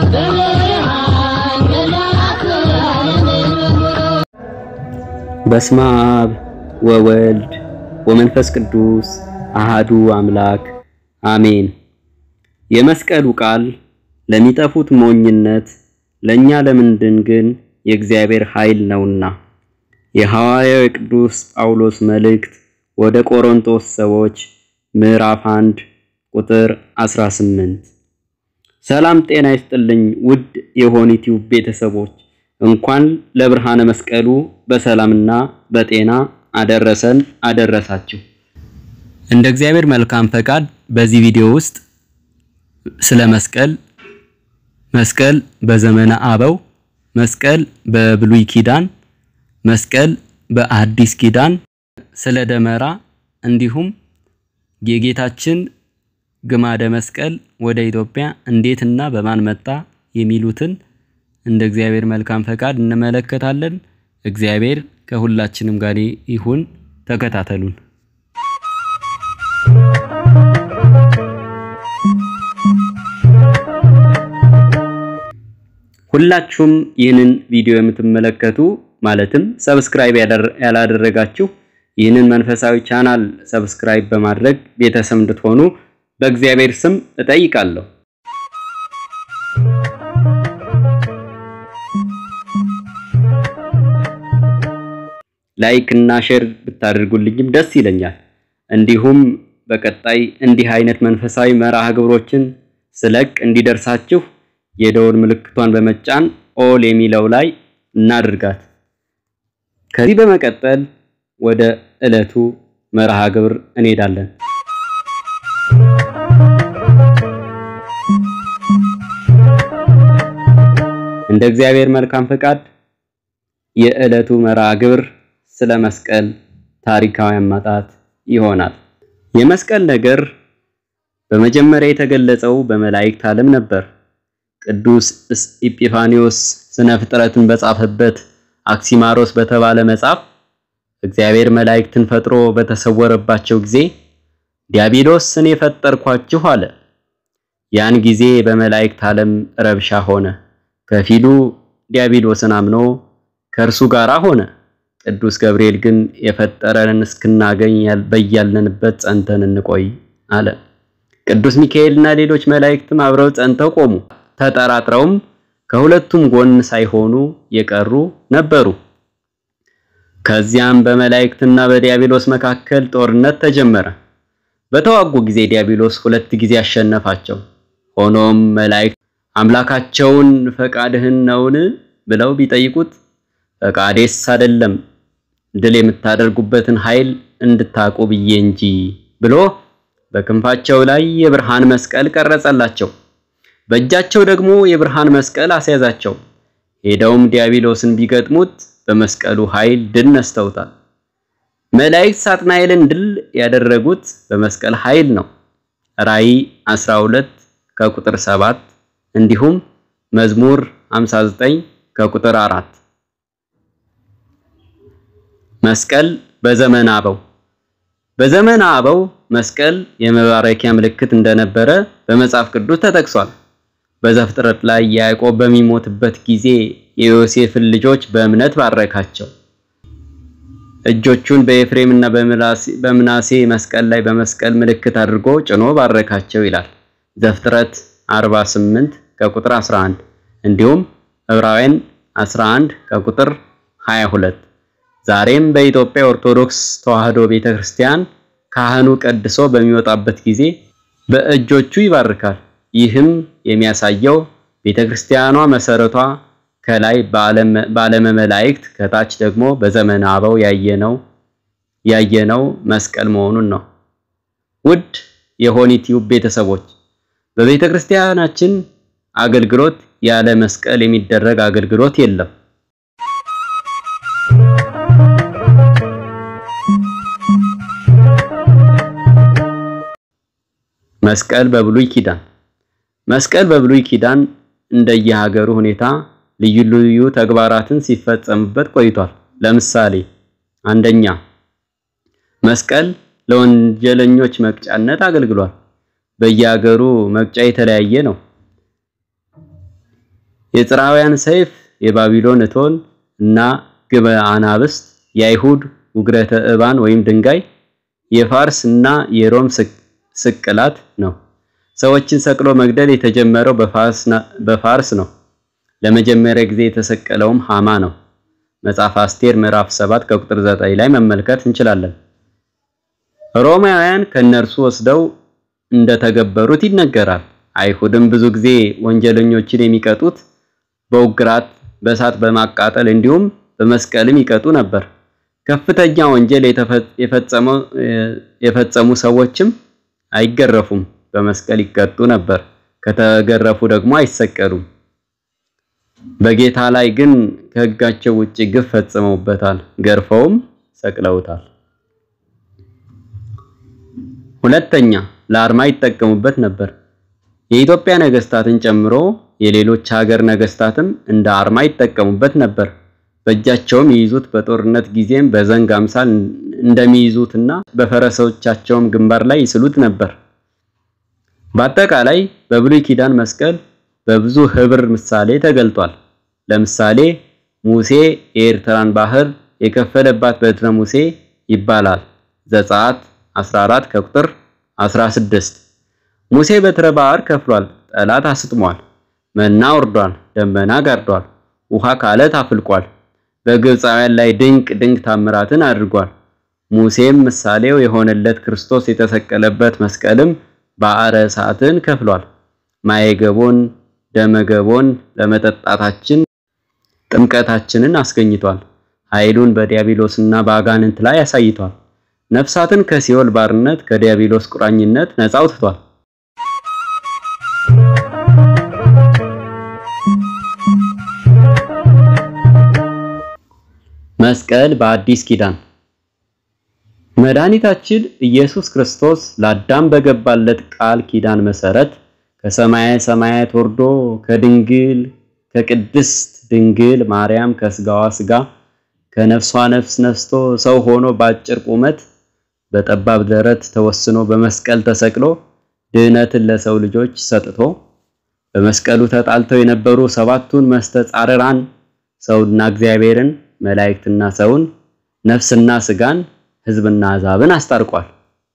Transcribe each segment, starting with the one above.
በስመ አብ ወወልድ ወመንፈስ ቅዱስ አሃዱ አምላክ አሜን። የመስቀሉ ቃል ለሚጠፉት ሞኝነት፣ ለኛ ለምንድን ግን የእግዚአብሔር ኃይል ነውና። የሐዋርያው የቅዱስ ጳውሎስ መልእክት ወደ ቆሮንቶስ ሰዎች ምዕራፍ 1 ቁጥር 18። ሰላም ጤና ይስጥልኝ ውድ የሆኒቲው ቤተሰቦች እንኳን ለብርሃነ መስቀሉ በሰላምና በጤና አደረሰን አደረሳችሁ። እንደ እግዚአብሔር መልካም ፈቃድ በዚህ ቪዲዮ ውስጥ ስለ መስቀል፣ መስቀል በዘመነ አበው፣ መስቀል በብሉይ ኪዳን፣ መስቀል በአዲስ ኪዳን፣ ስለ ደመራ እንዲሁም የጌታችን ግማደ መስቀል ወደ ኢትዮጵያ እንዴትና በማን መጣ የሚሉትን እንደ እግዚአብሔር መልካም ፈቃድ እንመለከታለን። እግዚአብሔር ከሁላችንም ጋር ይሁን። ተከታተሉን። ሁላችሁም ይህንን ቪዲዮ የምትመለከቱ ማለትም ሰብስክራይብ ያላደረጋችሁ ይህንን መንፈሳዊ ቻናል ሰብስክራይብ በማድረግ ቤተሰብ እንድትሆኑ በእግዚአብሔር ስም እጠይቃለሁ። ላይክ እና ሼር ብታደርጉልኝም ደስ ይለኛል። እንዲሁም በቀጣይ እንዲህ አይነት መንፈሳዊ መርሃ ግብሮችን ስለቅ እንዲደርሳችሁ የደወል ምልክቷን በመጫን ኦል የሚለው ላይ እናድርጋት። ከዚህ በመቀጠል ወደ ዕለቱ መርሃ ግብር እንሄዳለን። እንደ እግዚአብሔር መልካም ፈቃድ የዕለቱ መርሃ ግብር ስለ መስቀል ታሪካዊ አመጣጥ ይሆናል። የመስቀል ነገር በመጀመሪያ የተገለጸው በመላእክት ዓለም ነበር። ቅዱስ ኢጲፋኒዮስ ስነ ፍጥረትን በጻፈበት አክሲማሮስ በተባለ መጽሐፍ እግዚአብሔር መላእክትን ፈጥሮ በተሰወረባቸው ጊዜ ዲያብሎስ እኔ ፈጠርኳችሁ አለ። ያን ጊዜ በመላእክት ዓለም ረብሻ ሆነ። ከፊሉ ዲያብሎስን አምኖ ከእርሱ ጋር ሆነ። ቅዱስ ገብርኤል ግን የፈጠረንን እስክናገኝ በያለንበት ጸንተን እንቆይ አለ። ቅዱስ ሚካኤልና ሌሎች መላእክትም አብረው ጸንተው ቆሙ። ተጠራጥረውም ከሁለቱም ጎን ሳይሆኑ የቀሩ ነበሩ። ከዚያም በመላእክትና በዲያብሎስ መካከል ጦርነት ተጀመረ። በተዋጉ ጊዜ ዲያብሎስ ሁለት ጊዜ አሸነፋቸው። ሆኖም መላእክት አምላካቸውን ፈቃድህን ነውን ብለው ቢጠይቁት ፈቃዴስ አይደለም ድል የምታደርጉበትን ኃይል እንድታቁ ብዬ እንጂ ብሎ በክንፋቸው ላይ የብርሃን መስቀል ቀረጸላቸው። በእጃቸው ደግሞ የብርሃን መስቀል አስያዛቸው። ሄደውም ዲያብሎስን ቢገጥሙት በመስቀሉ ኃይል ድል ነስተውታል። መላእክት ሳጥናኤልን ድል ያደረጉት በመስቀል ኃይል ነው። ራእይ 12 ከቁጥር 7 እንዲሁም መዝሙር 59 ከቁጥር 4 መስቀል በዘመነ አበው በዘመነ አበው መስቀል የመባረኪያ ምልክት እንደነበረ በመጽሐፍ ቅዱስ ተጠቅሷል። በዘፍጥረት ላይ ያዕቆብ በሚሞትበት ጊዜ የዮሴፍን ልጆች በእምነት ባረካቸው። እጆቹን በኤፍሬም እና በምናሴ መስቀል ላይ በመስቀል ምልክት አድርጎ ጭኖ ባረካቸው ይላል ዘፍጥረት 48 ከቁጥር 11 እንዲሁም ዕብራውያን 11 ከቁጥር 22 ዛሬም በኢትዮጵያ ኦርቶዶክስ ተዋሕዶ ቤተክርስቲያን ካህኑ ቀድሶ በሚወጣበት ጊዜ በእጆቹ ይባርካል። ይህም የሚያሳየው ቤተክርስቲያኗ መሰረቷ ከላይ በዓለመ መላእክት ከታች ደግሞ በዘመነ አበው ያየነው ያየነው መስቀል መሆኑን ነው። ውድ የሆኒቲዩብ ቤተሰቦች በቤተክርስቲያናችን አገልግሎት ያለ መስቀል የሚደረግ አገልግሎት የለም። መስቀል በብሉይ ኪዳን መስቀል በብሉይ ኪዳን እንደየሀገሩ ሁኔታ ልዩ ልዩ ተግባራትን ሲፈጸምበት ቆይቷል። ለምሳሌ አንደኛ መስቀል ለወንጀለኞች መቅጫነት አገልግሏል። በየሀገሩ መቅጫ የተለያየ ነው። የጽራውያን ሰይፍ፣ የባቢሎን እቶን እና ግበ አናብስት፣ የአይሁድ ውግረተ እባን ወይም ድንጋይ፣ የፋርስ እና የሮም ስቅላት ነው። ሰዎችን ሰቅሎ መግደል የተጀመረው በፋርስ ነው። ለመጀመሪያ ጊዜ የተሰቀለውም ሃማ ነው። መጽሐፍ አስቴር ምዕራፍ 7 ከቁጥር 9 ላይ መመልከት እንችላለን። ሮማውያን ከነርሱ ወስደው እንደተገበሩት ይነገራል። አይሁድም ብዙ ጊዜ ወንጀለኞችን የሚቀጡት በውግራት፣ በእሳት በማቃጠል እንዲሁም በመስቀልም ይቀጡ ነበር። ከፍተኛ ወንጀል የፈጸሙ ሰዎችም አይገረፉም፣ በመስቀል ይቀጡ ነበር። ከተገረፉ ደግሞ አይሰቀሉም። በጌታ ላይ ግን ከሕጋቸው ውጪ ግፍ ፈጽመውበታል፣ ገርፈውም ሰቅለውታል። ሁለተኛ ለአርማ ይጠቀሙበት ነበር። የኢትዮጵያ ነገስታትን ጨምሮ የሌሎች ሀገር ነገስታትም እንደ አርማ ይጠቀሙበት ነበር። በእጃቸውም ይይዙት፣ በጦርነት ጊዜም በዘንግ አምሳል እንደሚይዙትና በፈረሶቻቸውም ግንባር ላይ ይስሉት ነበር። በአጠቃላይ በብሉይ ኪዳን መስቀል በብዙ ህብር ምሳሌ ተገልጧል። ለምሳሌ ሙሴ የኤርትራን ባህር የከፈለባት በትረ ሙሴ ይባላል። ዘጸአት 14 ከቁጥር 16 ሙሴ በትረ ባህር ከፍሏል፣ ጠላት አስጥሟል፣ መና ወርዷል፣ ደመና ጋርዷል፣ ውሃ ከዓለት አፍልቋል፣ በግብፃውያን ላይ ድንቅ ድንቅ ታምራትን አድርጓል። ሙሴም ምሳሌው የሆነለት ክርስቶስ የተሰቀለበት መስቀልም ባዕረ እሳትን ከፍሏል። ማየገቦን ደመገቦን ለመጠጣታችን ጥምቀታችንን አስገኝቷል። ኃይሉን በዲያብሎስና በአጋንንት ላይ አሳይቷል። ነፍሳትን ከሲኦል ባርነት ከዲያብሎስ ቁራኝነት ነፃ አውጥቷል። መስቀል በአዲስ ኪዳን መድኃኒታችን ኢየሱስ ክርስቶስ ለአዳም በገባለት ቃል ኪዳን መሰረት ከሰማየ ሰማያት ወርዶ ከድንግል ከቅድስት ድንግል ማርያም ከስጋዋ ስጋ ከነፍሷ ነፍስ ነስቶ ሰው ሆኖ በአጭር ቁመት በጠባብ ደረት ተወስኖ በመስቀል ተሰቅሎ ድህነትን ለሰው ልጆች ሰጥቶ በመስቀሉ ተጣልተው የነበሩ ሰባቱን መስተጻርራን ሰውና እግዚአብሔርን መላእክትና ሰውን ነፍስና ስጋን ሕዝብና አሕዛብን አስታርቋል።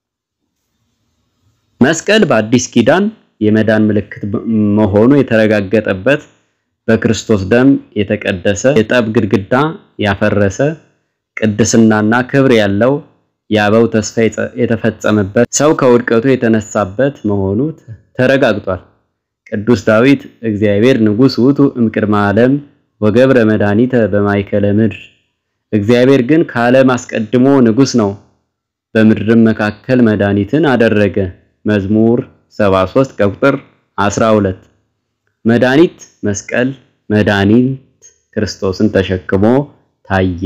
መስቀል በአዲስ ኪዳን የመዳን ምልክት መሆኑ የተረጋገጠበት በክርስቶስ ደም የተቀደሰ የጠብ ግድግዳ ያፈረሰ ቅድስናና ክብር ያለው የአበው ተስፋ የተፈጸመበት ሰው ከውድቀቱ የተነሳበት መሆኑ ተረጋግጧል። ቅዱስ ዳዊት እግዚአብሔር ንጉሥ ውእቱ እምቅድመ ዓለም ወገብረ መድኃኒተ በማእከለ ምድር እግዚአብሔር ግን ከዓለም አስቀድሞ ንጉሥ ነው፣ በምድርም መካከል መድኃኒትን አደረገ። መዝሙር 73 ከቁጥር 12 መድኃኒት መስቀል መድኃኒት ክርስቶስን ተሸክሞ ታየ።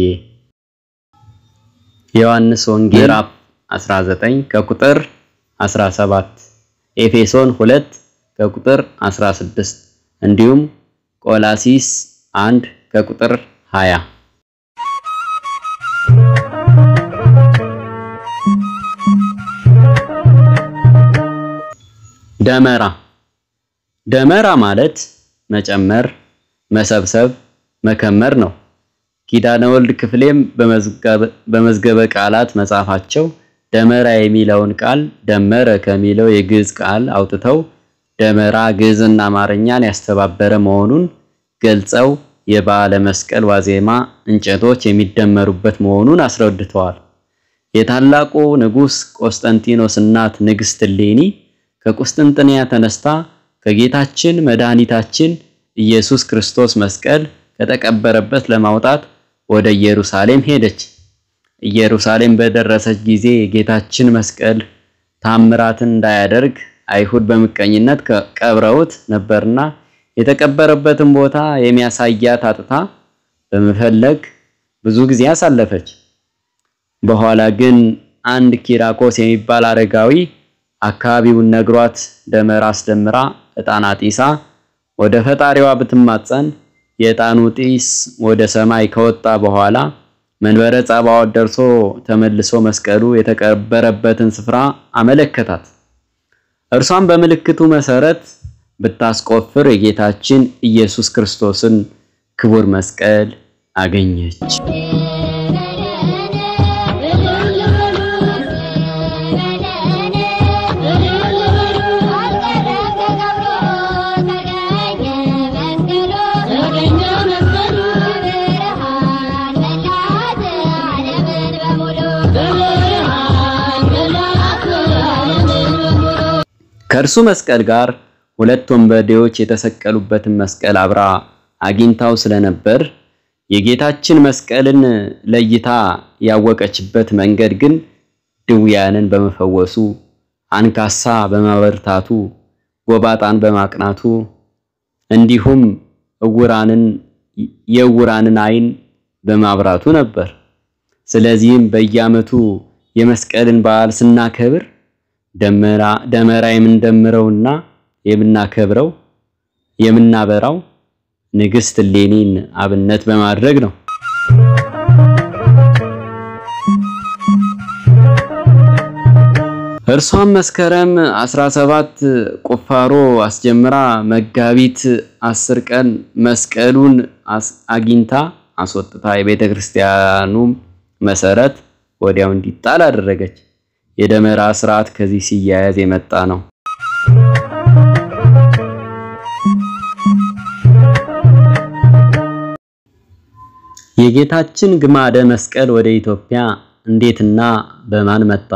ዮሐንስ ወንጌል ምዕራፍ 19 ከቁጥር 17፣ ኤፌሶን 2 ከቁጥር 16 እንዲሁም ቆላሲስ 1 ከቁጥር 20። ደመራ ደመራ ማለት መጨመር፣ መሰብሰብ፣ መከመር ነው። ኪዳነ ወልድ ክፍሌም በመዝገበ ቃላት መጽሐፋቸው ደመራ የሚለውን ቃል ደመረ ከሚለው የግዕዝ ቃል አውጥተው ደመራ ግዕዝና አማርኛን ያስተባበረ መሆኑን ገልጸው የበዓለ መስቀል ዋዜማ እንጨቶች የሚደመሩበት መሆኑን አስረድተዋል። የታላቁ ንጉሥ ቆስጠንጢኖስ እናት ንግሥት እሌኒ ከቁስጥንጥንያ ተነስታ ከጌታችን መድኃኒታችን ኢየሱስ ክርስቶስ መስቀል ከተቀበረበት ለማውጣት ወደ ኢየሩሳሌም ሄደች። ኢየሩሳሌም በደረሰች ጊዜ የጌታችን መስቀል ታምራትን እንዳያደርግ አይሁድ በምቀኝነት ቀብረውት ነበርና የተቀበረበትን ቦታ የሚያሳያት አጥታ በመፈለግ ብዙ ጊዜ አሳለፈች። በኋላ ግን አንድ ኪራቆስ የሚባል አረጋዊ አካባቢውን ነግሯት ደመራ አስደምራ ዕጣን አጢሳ ወደ ፈጣሪዋ ብትማጸን የዕጣኑ ጢስ ወደ ሰማይ ከወጣ በኋላ መንበረ ጸባዖት ደርሶ ተመልሶ መስቀሉ የተቀበረበትን ስፍራ አመለከታት። እርሷም በምልክቱ መሰረት ብታስቆፍር የጌታችን ኢየሱስ ክርስቶስን ክቡር መስቀል አገኘች። ከእርሱ መስቀል ጋር ሁለት ወንበዴዎች የተሰቀሉበትን መስቀል አብራ አግኝታው ስለነበር የጌታችን መስቀልን ለይታ ያወቀችበት መንገድ ግን ድውያንን በመፈወሱ፣ አንካሳ በማበርታቱ፣ ጎባጣን በማቅናቱ እንዲሁም እውራንን የእውራንን ዓይን በማብራቱ ነበር። ስለዚህም በየዓመቱ የመስቀልን በዓል ስናከብር ደመራ ደመራ የምንደምረውና የምናከብረው የምናበራው ንግሥት እሌኒን አብነት በማድረግ ነው። እርሷም መስከረም 17 ቁፋሮ አስጀምራ መጋቢት 10 ቀን መስቀሉን አግኝታ አስወጥታ የቤተ ክርስቲያኑም መሰረት ወዲያው እንዲጣል አደረገች። የደመራ ስርዓት ከዚህ ሲያያዝ የመጣ ነው። የጌታችን ግማደ መስቀል ወደ ኢትዮጵያ እንዴትና በማን መጣ?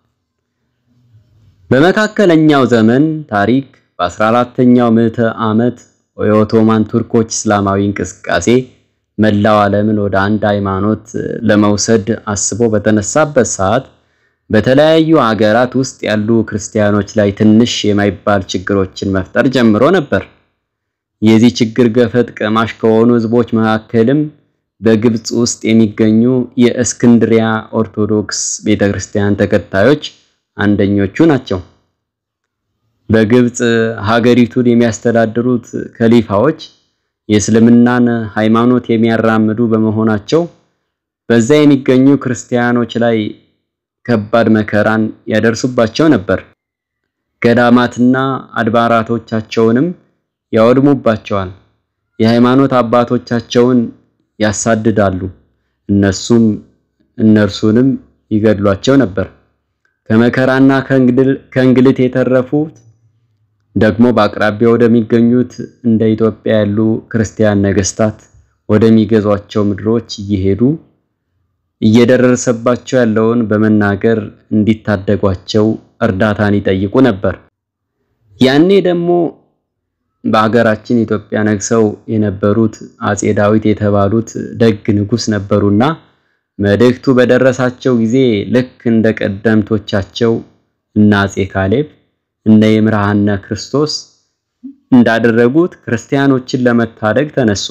በመካከለኛው ዘመን ታሪክ በ14ኛው ምዕተ ዓመት የኦቶማን ቱርኮች እስላማዊ እንቅስቃሴ መላው ዓለምን ወደ አንድ ሃይማኖት ለመውሰድ አስቦ በተነሳበት ሰዓት በተለያዩ ሀገራት ውስጥ ያሉ ክርስቲያኖች ላይ ትንሽ የማይባል ችግሮችን መፍጠር ጀምሮ ነበር። የዚህ ችግር ገፈት ቀማሽ ከሆኑ ሕዝቦች መካከልም በግብጽ ውስጥ የሚገኙ የእስክንድሪያ ኦርቶዶክስ ቤተክርስቲያን ተከታዮች አንደኞቹ ናቸው። በግብጽ ሀገሪቱን የሚያስተዳድሩት ከሊፋዎች የእስልምናን ሃይማኖት የሚያራምዱ በመሆናቸው በዛ የሚገኙ ክርስቲያኖች ላይ ከባድ መከራን ያደርሱባቸው ነበር። ገዳማትና አድባራቶቻቸውንም ያወድሙባቸዋል። የሃይማኖት አባቶቻቸውን ያሳድዳሉ። እነሱም እነርሱንም ይገድሏቸው ነበር። ከመከራና ከእንግልት የተረፉት ደግሞ በአቅራቢያ ወደሚገኙት እንደ ኢትዮጵያ ያሉ ክርስቲያን ነገስታት ወደሚገዟቸው ምድሮች እየሄዱ እየደረሰባቸው ያለውን በመናገር እንዲታደጓቸው እርዳታን ይጠይቁ ነበር። ያኔ ደግሞ በሀገራችን ኢትዮጵያ ነግሰው የነበሩት አጼ ዳዊት የተባሉት ደግ ንጉስ ነበሩና መልእክቱ በደረሳቸው ጊዜ ልክ እንደ ቀደምቶቻቸው እነ አጼ ካሌብ እነ ይምርሃነ ክርስቶስ እንዳደረጉት ክርስቲያኖችን ለመታደግ ተነሱ።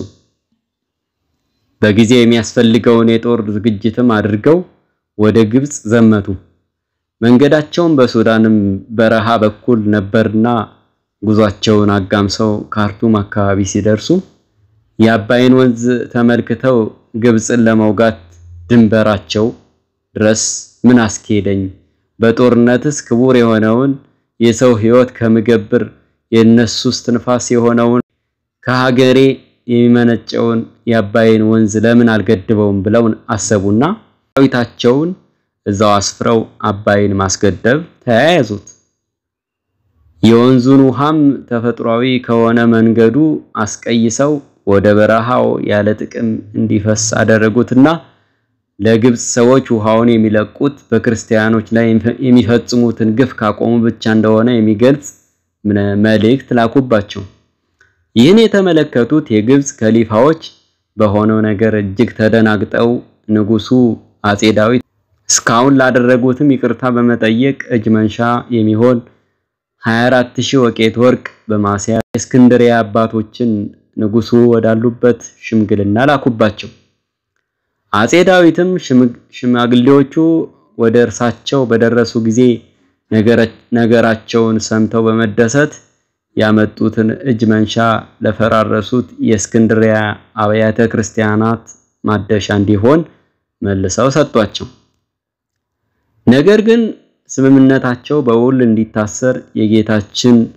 በጊዜ የሚያስፈልገውን የጦር ዝግጅትም አድርገው ወደ ግብጽ ዘመቱ። መንገዳቸውን በሱዳንም በረሃ በኩል ነበርና ጉዟቸውን አጋምሰው ካርቱም አካባቢ ሲደርሱ የአባይን ወንዝ ተመልክተው ግብጽን ለመውጋት ድንበራቸው ድረስ ምን አስኬደኝ? በጦርነትስ ክቡር የሆነውን የሰው ሕይወት ከምገብር የእነሱስ ትንፋስ የሆነውን ከሀገሬ የሚመነጨውን የአባይን ወንዝ ለምን አልገድበውም ብለው አሰቡና ሰራዊታቸውን እዛው አስፍረው አባይን ማስገደብ ተያያዙት። የወንዙን ውሃም ተፈጥሯዊ ከሆነ መንገዱ አስቀይሰው ወደ በረሃው ያለ ጥቅም እንዲፈስ አደረጉትና ለግብጽ ሰዎች ውሃውን የሚለቁት በክርስቲያኖች ላይ የሚፈጽሙትን ግፍ ካቆሙ ብቻ እንደሆነ የሚገልጽ መልእክት ላኩባቸው። ይህን የተመለከቱት የግብጽ ከሊፋዎች በሆነው ነገር እጅግ ተደናግጠው ንጉሱ አጼ ዳዊት እስካሁን ላደረጉትም ይቅርታ በመጠየቅ እጅ መንሻ የሚሆን 24000 ወቄት ወርቅ በማስያዝ የእስክንድሪያ አባቶችን ንጉሱ ወዳሉበት ሽምግልና ላኩባቸው። አጼ ዳዊትም ሽማግሌዎቹ ወደ እርሳቸው በደረሱ ጊዜ ነገራቸውን ሰምተው በመደሰት ያመጡትን እጅ መንሻ ለፈራረሱት የእስክንድሪያ አብያተ ክርስቲያናት ማደሻ እንዲሆን መልሰው ሰጧቸው። ነገር ግን ስምምነታቸው በውል እንዲታሰር የጌታችን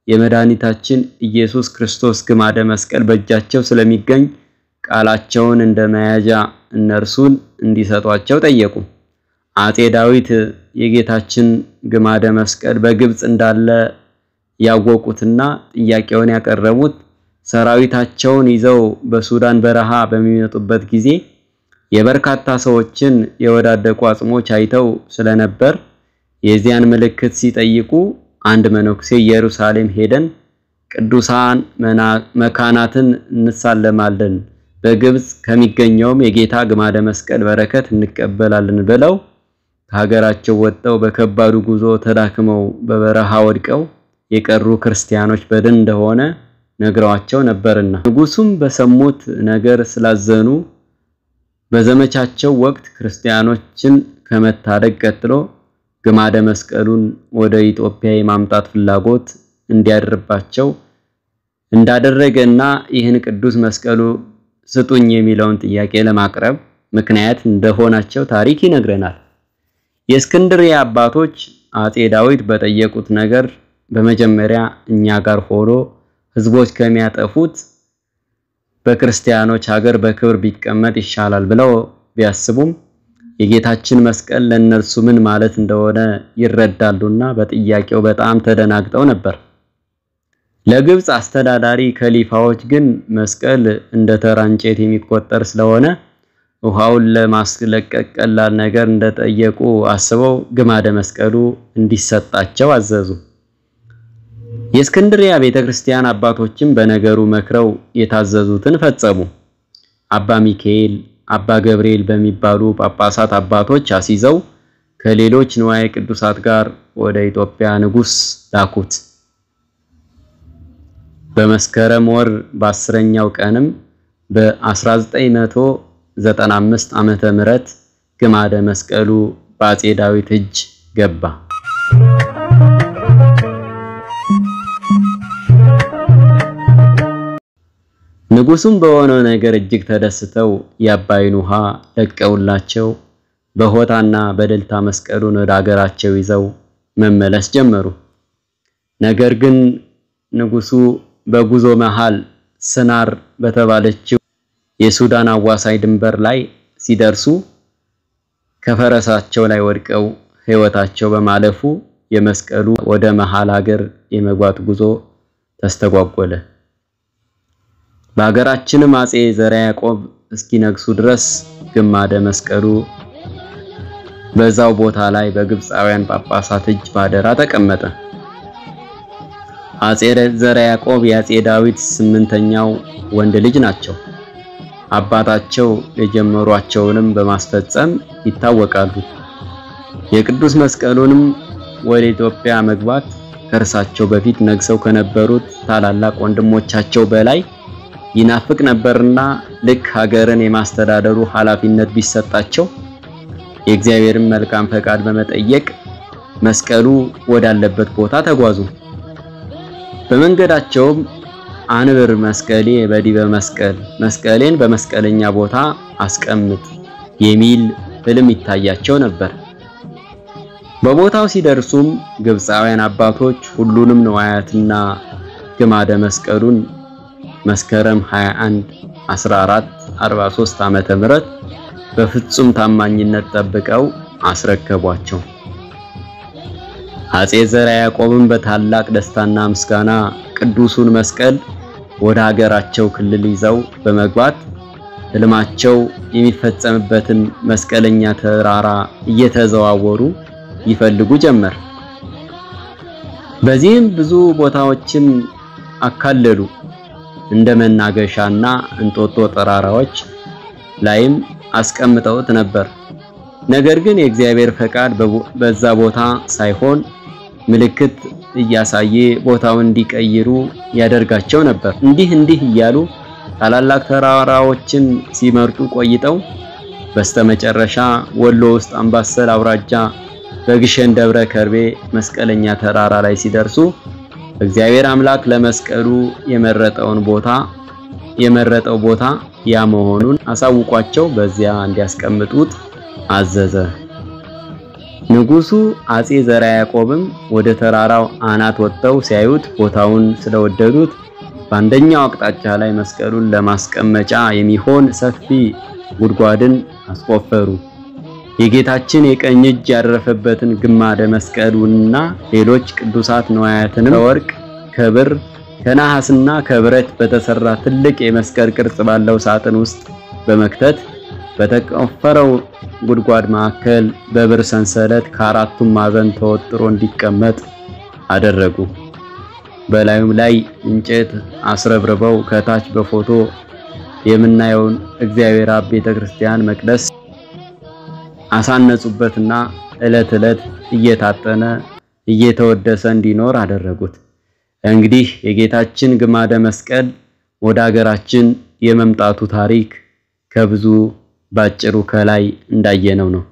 የመድኃኒታችን ኢየሱስ ክርስቶስ ግማደ መስቀል በእጃቸው ስለሚገኝ ቃላቸውን እንደ መያዣ እነርሱን እንዲሰጧቸው ጠየቁ። አጼ ዳዊት የጌታችን ግማደ መስቀል በግብፅ እንዳለ ያወቁትና ጥያቄውን ያቀረቡት ሰራዊታቸውን ይዘው በሱዳን በረሃ በሚመጡበት ጊዜ የበርካታ ሰዎችን የወዳደቁ አጽሞች አይተው ስለነበር የዚያን ምልክት ሲጠይቁ አንድ መነኩሴ ኢየሩሳሌም ሄደን ቅዱሳን መካናትን እንሳለማለን፣ በግብፅ ከሚገኘውም የጌታ ግማደ መስቀል በረከት እንቀበላለን ብለው ከሀገራቸው ወጥተው በከባዱ ጉዞ ተዳክመው በበረሃ ወድቀው የቀሩ ክርስቲያኖች በድን እንደሆነ ነግረዋቸው ነበርና ንጉሱም በሰሙት ነገር ስላዘኑ በዘመቻቸው ወቅት ክርስቲያኖችን ከመታደግ ቀጥሎ ግማደ መስቀሉን ወደ ኢትዮጵያ የማምጣት ፍላጎት እንዲያድርባቸው እንዳደረገና ይህን ቅዱስ መስቀሉ ስጡኝ የሚለውን ጥያቄ ለማቅረብ ምክንያት እንደሆናቸው ታሪክ ይነግረናል። የእስክንድርያ አባቶች አጼ ዳዊት በጠየቁት ነገር በመጀመሪያ እኛ ጋር ሆኖ ሕዝቦች ከሚያጠፉት በክርስቲያኖች ሀገር በክብር ቢቀመጥ ይሻላል ብለው ቢያስቡም የጌታችን መስቀል ለእነርሱ ምን ማለት እንደሆነ ይረዳሉና በጥያቄው በጣም ተደናግጠው ነበር። ለግብፅ አስተዳዳሪ ከሊፋዎች ግን መስቀል እንደ ተራ እንጨት የሚቆጠር ስለሆነ ውሃውን ለማስለቀቅ ቀላል ነገር እንደጠየቁ አስበው ግማደ መስቀሉ እንዲሰጣቸው አዘዙ። የእስክንድሪያ ቤተክርስቲያን አባቶችም በነገሩ መክረው የታዘዙትን ፈጸሙ። አባ ሚካኤል፣ አባ ገብርኤል በሚባሉ ጳጳሳት አባቶች አስይዘው ከሌሎች ንዋየ ቅዱሳት ጋር ወደ ኢትዮጵያ ንጉሥ ላኩት። በመስከረም ወር በአስረኛው ቀንም በ1995 ዓመተ ምህረት ግማደ መስቀሉ በአጼ ዳዊት እጅ ገባ። ንጉሱም በሆነው ነገር እጅግ ተደስተው የአባይን ውሃ ለቀውላቸው በሆታና በደልታ መስቀሉን ወደ አገራቸው ይዘው መመለስ ጀመሩ። ነገር ግን ንጉሱ በጉዞ መሃል ስናር በተባለችው የሱዳን አዋሳኝ ድንበር ላይ ሲደርሱ ከፈረሳቸው ላይ ወድቀው ሕይወታቸው በማለፉ የመስቀሉ ወደ መሃል ሀገር የመግባት ጉዞ ተስተጓጎለ። በሀገራችንም አጼ ዘርዓ ያዕቆብ እስኪነግሱ ድረስ ግማደ መስቀሉ በዛው ቦታ ላይ በግብፃውያን ጳጳሳት እጅ ባደራ ተቀመጠ። አጼ ዘርዓ ያዕቆብ የአጼ ዳዊት ስምንተኛው ወንድ ልጅ ናቸው። አባታቸው የጀመሯቸውንም በማስፈጸም ይታወቃሉ። የቅዱስ መስቀሉንም ወደ ኢትዮጵያ መግባት ከእርሳቸው በፊት ነግሰው ከነበሩት ታላላቅ ወንድሞቻቸው በላይ ይናፍቅ ነበርና ልክ ሀገርን የማስተዳደሩ ኃላፊነት ቢሰጣቸው የእግዚአብሔርን መልካም ፈቃድ በመጠየቅ መስቀሉ ወዳለበት ቦታ ተጓዙ። በመንገዳቸውም አንብር መስቀሌ በዲበ መስቀል መስቀሌን በመስቀለኛ ቦታ አስቀምጥ የሚል ህልም ይታያቸው ነበር። በቦታው ሲደርሱም ግብፃውያን አባቶች ሁሉንም ንዋያትና ግማደ መስቀሉን መስከረም 21 14 43 ዓመተ ምህረት በፍጹም ታማኝነት ጠብቀው አስረከቧቸው። አጼ ዘርዓ ያዕቆብም በታላቅ ደስታና ምስጋና ቅዱሱን መስቀል ወደ ሀገራቸው ክልል ይዘው በመግባት ህልማቸው የሚፈጸምበትን መስቀለኛ ተራራ እየተዘዋወሩ ይፈልጉ ጀመር። በዚህም ብዙ ቦታዎችን አካለሉ። እንደ መናገሻና እንጦጦ ተራራዎች ላይም አስቀምጠውት ነበር። ነገር ግን የእግዚአብሔር ፈቃድ በዛ ቦታ ሳይሆን ምልክት እያሳየ ቦታውን እንዲቀይሩ ያደርጋቸው ነበር። እንዲህ እንዲህ እያሉ ታላላቅ ተራራዎችን ሲመርጡ ቆይተው በስተመጨረሻ ወሎ ውስጥ አምባሰል አውራጃ በግሸን ደብረ ከርቤ መስቀለኛ ተራራ ላይ ሲደርሱ እግዚአብሔር አምላክ ለመስቀሉ የመረጠውን ቦታ የመረጠው ቦታ ያ መሆኑን አሳውቋቸው በዚያ እንዲያስቀምጡት አዘዘ። ንጉሱ አጼ ዘርዓ ያዕቆብም ወደ ተራራው አናት ወጥተው ሲያዩት ቦታውን ስለወደዱት በአንደኛው አቅጣጫ ላይ መስቀሉን ለማስቀመጫ የሚሆን ሰፊ ጉድጓድን አስቆፈሩ። የጌታችን የቀኝ እጅ ያረፈበትን ግማደ መስቀሉንና ሌሎች ቅዱሳት ንዋያትንም ከወርቅ፣ ከብር፣ ከነሐስና ከብረት በተሰራ ትልቅ የመስቀል ቅርጽ ባለው ሳጥን ውስጥ በመክተት በተቆፈረው ጉድጓድ ማዕከል በብር ሰንሰለት ከአራቱም ማዕዘን ተወጥሮ እንዲቀመጥ አደረጉ። በላዩም ላይ እንጨት አስረብርበው ከታች በፎቶ የምናየውን እግዚአብሔር አብ ቤተክርስቲያን መቅደስ አሳነጹበትና ዕለት ዕለት እየታጠነ እየተወደሰ እንዲኖር አደረጉት። እንግዲህ የጌታችን ግማደ መስቀል ወደ ሀገራችን የመምጣቱ ታሪክ ከብዙ ባጭሩ ከላይ እንዳየነው ነው።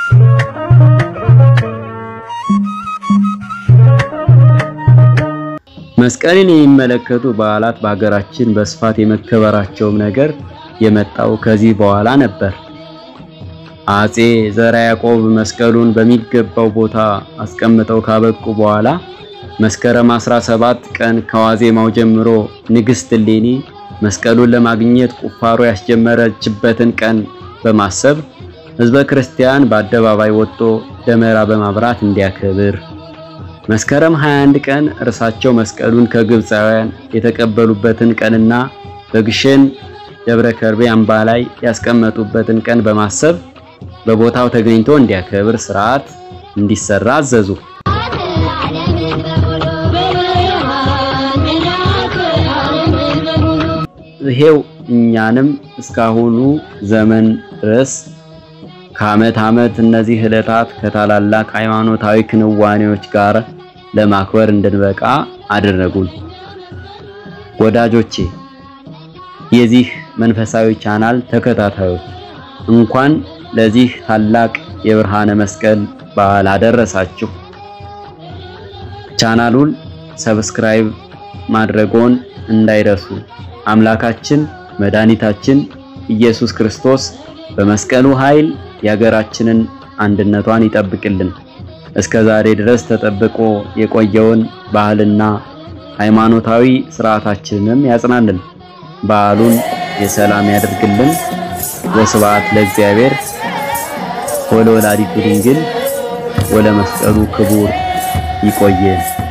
መስቀልን የሚመለከቱ በዓላት በሀገራችን በስፋት የመከበራቸውም ነገር የመጣው ከዚህ በኋላ ነበር። አጼ ዘርዓ ያዕቆብ መስቀሉን በሚገባው ቦታ አስቀምጠው ካበቁ በኋላ መስከረም 17 ቀን ከዋዜማው ጀምሮ ንግሥት እሌኒ መስቀሉን ለማግኘት ቁፋሮ ያስጀመረችበትን ቀን በማሰብ ሕዝበ ክርስቲያን በአደባባይ ወጥቶ ደመራ በማብራት እንዲያከብር፣ መስከረም 21 ቀን እርሳቸው መስቀሉን ከግብፃውያን የተቀበሉበትን ቀንና በግሸን ደብረ ከርቤ አምባ ላይ ያስቀመጡበትን ቀን በማሰብ በቦታው ተገኝቶ እንዲያከብር ስርዓት እንዲሰራ አዘዙ። ይሄው እኛንም እስካሁኑ ዘመን ድረስ ከዓመት ዓመት እነዚህ ዕለታት ከታላላቅ ሃይማኖታዊ ክንዋኔዎች ጋር ለማክበር እንድንበቃ አደረጉን። ወዳጆቼ የዚህ መንፈሳዊ ቻናል ተከታታዮች እንኳን ለዚህ ታላቅ የብርሃነ መስቀል በዓል አደረሳችሁ። ቻናሉን ሰብስክራይብ ማድረጎን እንዳይረሱ። አምላካችን መድኃኒታችን ኢየሱስ ክርስቶስ በመስቀሉ ኃይል የሀገራችንን አንድነቷን ይጠብቅልን። እስከ ዛሬ ድረስ ተጠብቆ የቆየውን ባህልና ሃይማኖታዊ ስርዓታችንንም ያጽናልን። በዓሉን የሰላም ያደርግልን። ወስብሐት ለእግዚአብሔር ወለወላዲቱ ድንግል ወለመስቀሉ ክቡር። ይቆየን።